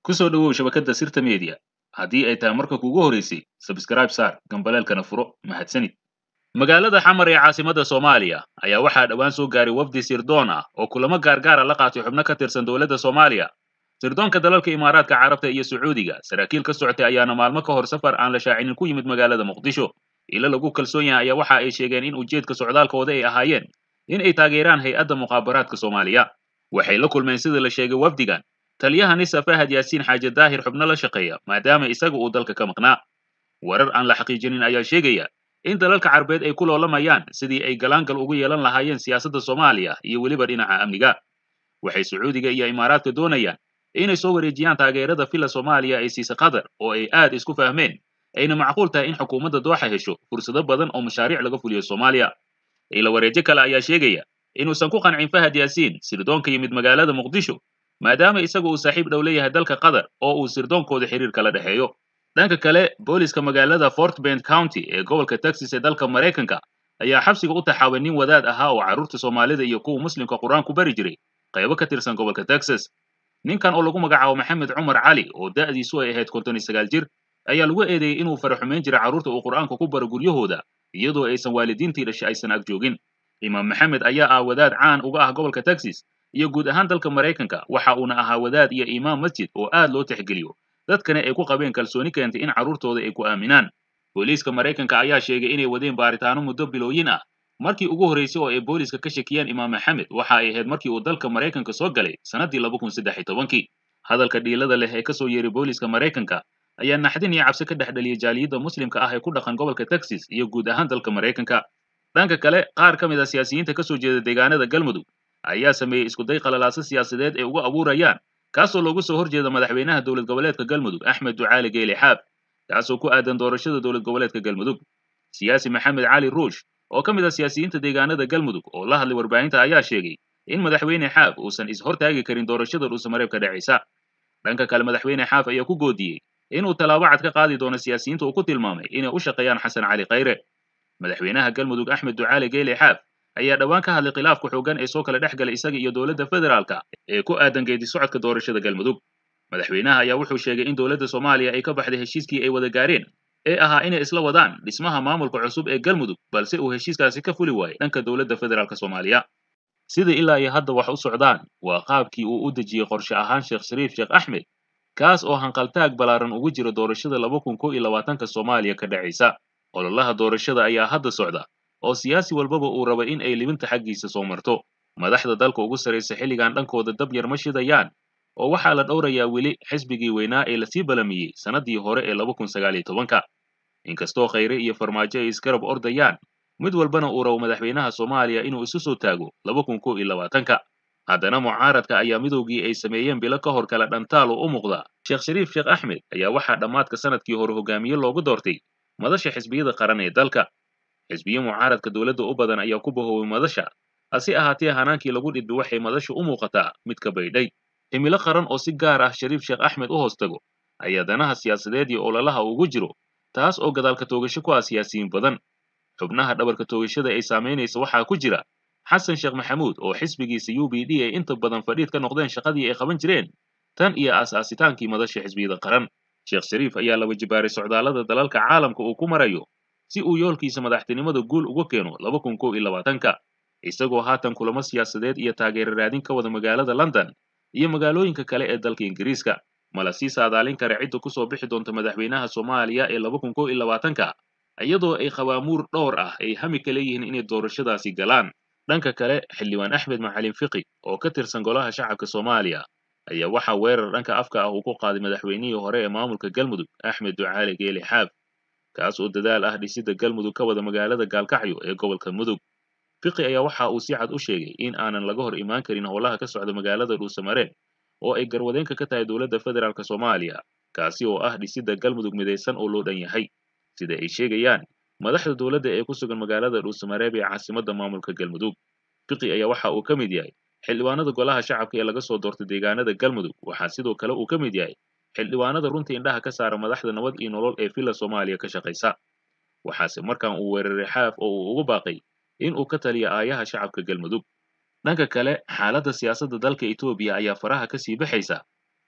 ku soo dhowow shabakadda sirta media haddii ay tahay marka kuugu horeysay sabskraib saar gambaleelkana furo mahadsanid magaalada xamar ee caasimadda soomaaliya ayaa waxaa dhowaan soo gaaray wafdi sirdoon ah oo kulamo gaargaara la qaatay xubno ka tirsan dowladda soomaaliya sirdoonka dalalka imaaraadka carabta iyo sacuudiga saraakiil ka socotay ayaana maalmo ka hor safar aan la shaacinin ku yimid magaalada muqdisho ilo lagu kalsoon yahay ayaa waxa ay sheegeen in ujeedka socdaalkooda ay ahaayeen in ay taageeraan hay-adda mukhaabaraadka soomaaliya waxay la kulmeen sida la sheegay wafdigan taliyaha nisa fahad yaasiin xaaje daahir xubno la shaqeeya maadaama isaga uu dalka ka maqnaa warar aan la xaqiijinin ayaa sheegaya in dalalka carbeed ay ku loolamayaan sidii ay galaangal ugu yeelan lahaayeen siyaasadda soomaaliya iyo weliba dhinaca amniga waxay sacuudiga iyo imaaraadka doonayaan inay soo wareejiyaan taageerada filla soomaaliya ay siisa qatar oo ay aad isku fahmeen ayna macquul tahay in xukuumadda dooxa hesho fursado badan oo mashaariic laga fuliyo soomaaliya ila wareejo kale ayaa sheegaya inuusan ku qancin fahad yaasiin sirdoonka yimid magaalada muqdisho maadaama isaga uu saaxiib dhow leeyahay dalka qatar oo uu sirdoonkooda xiriir kala dhexeeyo dhanka kale booliska magaalada fort bend county ee gobolka texas ee dalka maraykanka ayaa xabsiga u taxaabay nin wadaad ahaa oo carruurta soomaalida iyo kuwa muslimka qur-aan ku bari jiray qaybo ka tirsan gobolka texas ninkan oo lagu magacaabo maxamed cumar cali oo da'diisu ay ahayd konton iyo sagaal jir ayaa lagu eedeeyey inuu faraxumayn jiray carruurta uu qur'aanka ku baro guryahooda iyadoo aysan waalidiintii dhashay aysan ag joogin imaam maxamed ayaa ah wadaad caan uga ah gobolka texas iyo guud ahaan dalka maraykanka waxa uuna ahaa wadaad iyo imaam masjid oo aad loo tixgeliyo dadkana ay ku qabeen kalsooni keentay in carruurtooda ay ku aaminaan booliiska maraykanka ayaa sheegay inay wadeen baaritaano muddo bilooyin ah markii ugu horreysay oo ay booliiska ka shakiyeen imaam maxamed waxa ay ahayd markii uu dalka maraykanka soo galay sannaddii laba kun saddex iyo tobankii hadalka dhiilada leh ee ka soo yeeray booliiska maraykanka ayaa naxdin iyo cabsi ka dhex dhaliyay jaaliyadda muslimka ah ee ku dhaqan gobolka texas iyo guud ahaan dalka maraykanka dhanka kale qaar ka mid a siyaasiyiinta ka soo jeeda deegaanada galmudug ayaa sameeyey iskuday qalalaaso siyaasadeed ee ugu abuurayaan kaasoo loogu soo horjeeda madaxweynaha dowlad goboleedka galmudug axmed ducaali geele xaab kaasoo ku aadan doorashada dowlad goboleedka galmudug siyaasi maxamed cali ruush oo ka mid ah siyaasiyiinta deegaanada galmudug oo la hadlay warbaahinta ayaa sheegay in madaxweyne xaab uusan is-hortaagi karin doorashada dhuusamareeb ka dhacaysa dhanka kale madaxweyne xaaf ayaa ku goodiyey inuu tallaabo cad ka qaadi doono siyaasiyiinta uu ku tilmaamay inay u shaqeeyaan xasan cali khayre madaxweynaha galmudug axmed ducaali geele xaaf ayaa dhowaan ka hadlay khilaafka xooggan ee soo kala dhex galay isaga iyo dowladda federaalka ee ku aadan geedi socodka doorashada galmudug madaxweynaha ayaa wuxuu sheegay in dowladda soomaaliya ay ka baxday heshiiskii ay wada gaareen ee ahaa inay isla wadaan dhismaha maamulka cusub ee galmudug balse uu heshiiskaasi ka fuli waayey dhanka dowladda federaalka soomaaliya sida ilaa iyo hadda wax u socdaan waa qaabkii uu u dejiyey qorshe ahaan sheekh shariif sheekh axmed kaas oo hanqaltaag ballaaran ugu jira doorashada laba kun kow iyo labaatanka soomaaliya ka dhacaysa ololaha doorashada ayaa hadda socda oo siyaasi walbaba uu raba in ay libinta xaggiisa soo marto madaxda dalka ugu sarraysa xilligan dhankooda dab yar ma shidayaan oo waxaa la dhowrayaa weli xisbigii weynaa ee lasii balamiyey sannaddii hore ee laba kun sagaal iyo tobanka inkastoo khayre iyo farmaajo ay isgarab ordayaan mid walbana uu rabo madaxweynaha soomaaliya inuu isu soo taago laba kun kow iyo labaatanka haddana mucaaradka ayaa midowgii ay sameeyeen bilo ka hor kale dhantaal oo u muuqda sheekh shariif sheekh axmed ayaa waxaa dhammaadka sanadkii hore hogaamiye loogu doortay madasha xisbiyada qaran ee dalka xisbiye mucaaradka dowladda u badan ayaa ku bahoobay madasha hase ahaatee hanaankii lagu dhidbi waxay madashu u muuqataa mid ka baydhay himilo qaran oo si gaar ah shariif sheekh axmed u hoos tago ayaa danaha siyaasadeed iyo ololaha ugu jiro taas oo gadaalka toogasho ku ah siyaasiyiin badan xubnaha dhabarka toogashada ay saamaynaysa waxaa ku jira xasan sheekh maxamuud oo xisbigiisa u b d ay inta badan fadhiid ka noqdeen shaqadii ay qaban jireen tan iyo aas-aasitaankii madasha xisbiyada qaran sheekh shariif ayaa laba jibaaray socdaallada dalalka caalamka uu ku marayo si uu yoolkiisa madaxtinimada guul uga keeno laba kun kow iyo labaatanka isagoo haatan kulamo siyaasadeed iyo taageero raadin ka wada magaalada london iyo magaalooyinka kale ee dalka ingiriiska mala sii saadaalin kara cidda ku soo bixi doonta madaxweynaha soomaaliya ee laba kun kow iyo labaatanka iyadoo ay qabaamuur dhowr ah ay hami ka leeyihiin inay doorashadaasi galaan dhanka kale xildhibaan axmed macalin fiqi oo ka tirsan golaha shacabka soomaaliya ayaa waxaa weerar dhanka afka ah uu ku qaaday madaxweynihii hore ee maamulka galmudug axmed ducaali geele xaab kaas oo dadaal ah dhisidda galmudug ka wada magaalada gaalkacyo ee gobolka mudug fiqi ayaa waxa uu si cad u sheegay in aanan laga hor imaan karin howlaha ka socda magaalada dhuusamareeb oo ay garwadeenka ka tahay dowladda federaalk soomaaliya kaasi oo ah dhisidda galmudug midaysan oo loo dhan yahay sida ay sheegayaan madaxda dowladda ee ku sugan magaalada dhuusamareeb ee caasimadda maamulka galmudug fiqi ayaa waxa uu ka mid yahay xildhibaanada golaha shacabka ee laga soo doortay deegaanada galmudug waxaa sidoo kale uu ka mid yahay xildhibaanada runta indhaha ka saara madaxda nabad iyo nolol ee villa soomaaliya ka shaqaysa waxaase markan uu weeraray xaaf oo uu ugu baaqay in uu ka taliya aayaha shacabka galmudug dhanka kale xaaladda siyaasadda dalka etoobiya ayaa faraha ka sii baxaysa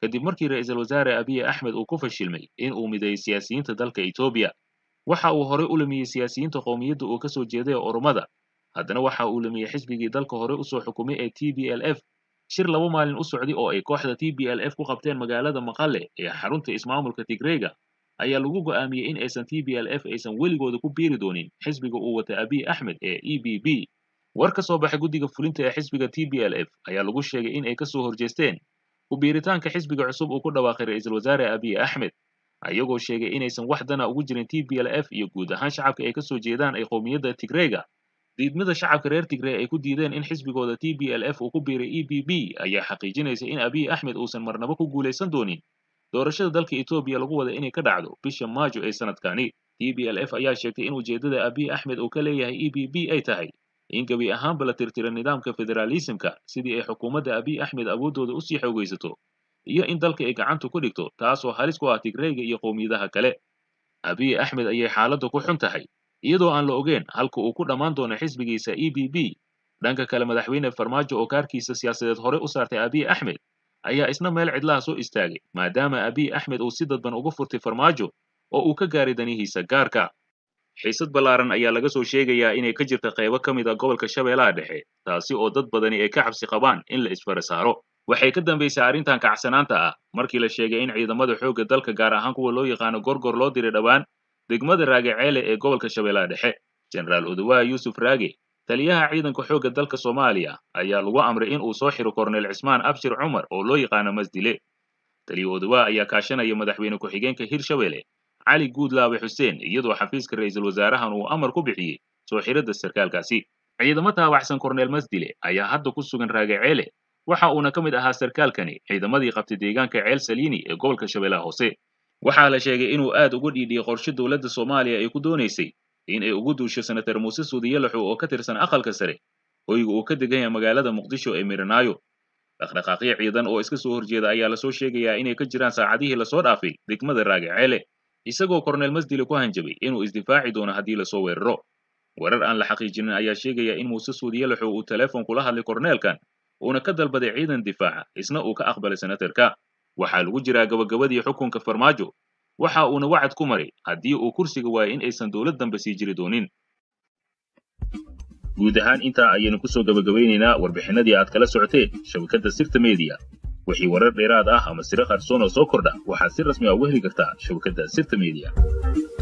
kadib markii ra'iisul wasaare abiy axmed uu ku fashilmay in uu mideeyo siyaasiyiinta dalka etoobiya waxa uu horey u lumiyey siyaasiyiinta qowmiyadda uu ka soo jeeday oromada haddana waxa uu lumiyey xisbigii dalka hore usoo xukumay ee t b l f shir laba maalin u socday oo ay kooxda t b l f ku qabteen magaalada maqale ee xarunta ismaamulka tigreyga ayaa lagu go'aamiyey in aysan t b l f aysan weligooda ku biiri doonin xisbiga uu wata abiy axmed ee e b b war ka soo baxay guddiga fulinta ee xisbiga t b l f ayaa lagu sheegay in ay ka soo horjeesteen ku biiritaanka xisbiga cusub uu ku dhawaaqay ra'iisul wasaare abiy axmed ayagoo sheegay inaysan wax dana ugu jirin t b l f iyo guud ahaan shacabka ay ka soo jeedaan ay qowmiyadda tigreyga diidmada shacabka reer tigrey ay ku diideen in xisbigooda t b l f uu ku biiray e b b ayaa xaqiijinaysa in abiy axmed uusan marnabo ku guulaysan doonin doorashada dalka etoobiya lagu wada inay ka dhacdo bisha maajo ee sanadkani t b l f ayaa sheegtay in ujeeddada abiy axmed uu ka leeyahay e b b ay tahay in gebi ahaanba la tirtira nidaamka federaalisimka sidii ay xukuumadda abiy axmed awooddooda usii xoogaysato iyo in dalka ay gacanta ku dhigto taasoo halis ku ah tigreyga iyo qowmiyadaha kale abiy axmed ayay xaaladdu ku xun tahay iyadoo aan la ogeyn halka uu ku dhammaan doono xisbigiisa e b b dhanka kale madaxweyne farmaajo oo kaarkiisa siyaasadeed hore u saartay abiy axmed ayaa isna meel cidlaha soo istaagay maadaama abiy axmed uu si dadban uga furtay farmaajo oo uu ka gaaray danihiisa gaarka xiisad ballaaran ayaa laga soo sheegayaa inay ka jirta qaybo ka mid a gobolka shabeellaha dhexe taasi oo dad badani ay ka cabsi qabaan in la isfara saaro waxay ka dambaysay arrintan kacsanaanta ah markii la sheegay in ciidamada xoogga dalka gaar ahaan kuwa loo yaqaano gorgor loo diray dhowaan degmada raage ceele ee gobolka shabeellaha dhexe jenaraal odowaha yuusuf raage taliyaha ciidanka xoogga dalka soomaaliya ayaa lagu amray in uu soo xiro korneyl cismaan abshir cumar oo loo yaqaano masdile taliya odowaha ayaa kaashanaya madaxweyne ku-xigeenka hirshabelle cali guudlaawe xuseen iyadoo xafiiska ra'iisul wasaarahan uu amar ku bixiyey soo xiradda sarkaalkaasi ciidamo taabacsan korneyl masdile ayaa hadda ku sugan raage ceele waxa uuna ka mid ahaa sarkaalkani ciidamadii qabtay deegaanka ceel saliini ee gobolka shabeellaha hoose waxaa la sheegay inuu aad uga dhiidhiyey qorshe dowladda soomaaliya ay ku doonaysay in ay ugu duusho senatar muuse suudiye laxow oo ka tirsan aqalka sare hoyga uu ka degan yahay magaalada muqdisho ee miranaayo dhaqdhaqaaqyo ciidan oo iska soo horjeeda ayaa lasoo sheegayaa inay ka jiraan saacadihii lasoo dhaafay degmada raage ceele isagoo korneyl masdile ku hanjabay inuu isdifaaci doono haddii lasoo weeraro warar aan la xaqiijinin ayaa sheegaya in muuse suudiye laxow uu teleefon kula hadlay korneelkan uuna ka dalbaday ciidan difaaca isna uu ka aqbalay senatarka waxaa lagu jiraa gabagabadii xukunka farmaajo waxa uuna wacad ku maray haddii uu kursiga waayo in aysan dowlad dambe sii jiri doonin guud ahaan intaa ayaynu ku soo gabagabaynaynaa warbixinadii aad kala socoteen shabakadda sirta mediya wixii warar dheeraad ah ama siro qarsoon oo soo kordha waxaad si rasmi ah uga heli kartaa shabakadda sirta mediya